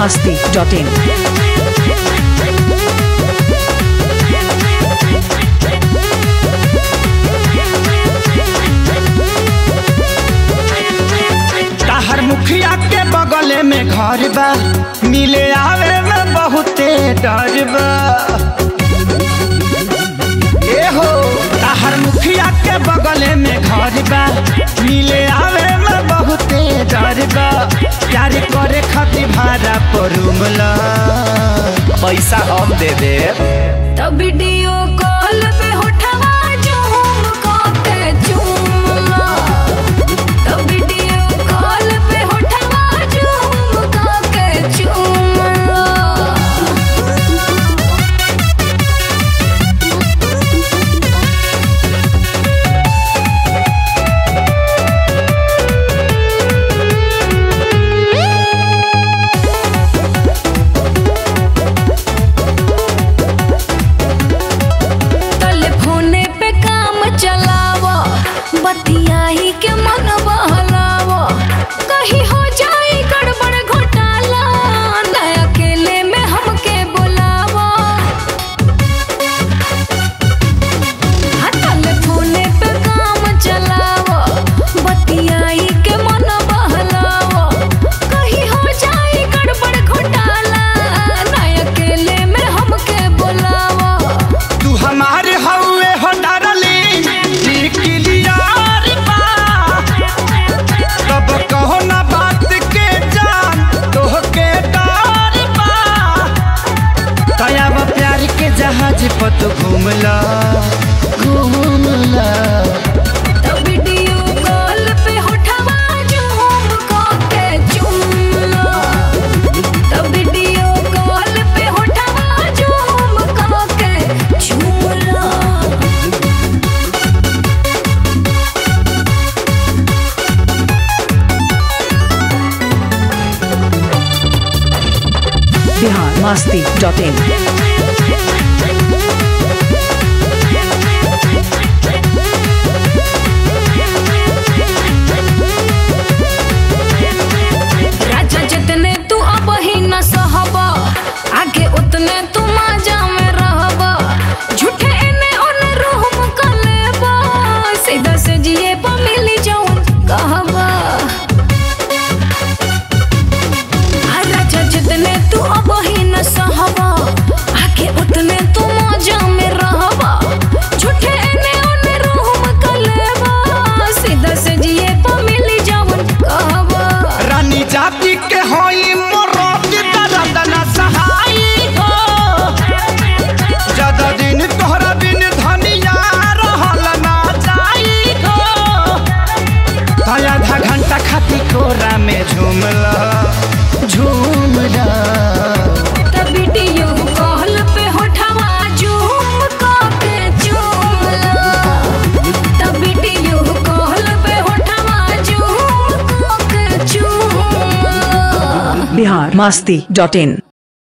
masti.in. ताहर मुखिया के बगले में घर बा मिले आवे में बहुते डर बा ए हो ताहर मुखिया के बगले में घर बा मिले आवे में बहुते डर बा प्यार करे खातिर भाड़ा पर रूमला पैसा हम दे दे तब वीडियो कॉल पे उठवा झूम के चूमला तब वीडियो कॉल पे उठवा झूम के चूमला टेलीफोने पे काम चलावो बतियाही के मन बहलावो कहीं हो जाए गड़बड़ घोटाला न अकेले में हमके बुलावो हाँ, टेलीफोने पे काम चलावो बतियाही के मन बहलावो कहीं हो जाए गड़बड़ घोटाला न अकेले में हमके बुलावो तू हमारे हवे हो डरली क्लियर बा तब कहो ना बात के जान तोह के डर बा तयाब प्यार के जहाज पर तू घूमला घूमला तब वीडियो कॉल पे उठवा झूम के चुमला तब वीडियो कॉल पे उठवा झूम के चुमला Bihar masti.in. राजा जितने तू अब ही न सहबा आगे उतने तू माजा में रहबा झूठे एने ओने रूह मुकलेबा सीधा से जिए पा मिली जाऊं कहबा आ राजा जितने तू अब ही न सहबा आगे उतने तू माजा में रहबा झूठे एने ओने रूह मुकलेबा सीधा से जिए पा मिली जाऊं कहबा रानी जाति के होई मोरोत दर्द न सहाई हो ज्यादा दिन तोहरा बिन धनिया रहल ना जाई हो आधा घंटा खाती कोरा में झूमला झूमला तब वीडियो कॉल पे उठवा झूम के चूमला तब वीडियो कॉल पे उठवा झूम के चूमला Bihar masti.in.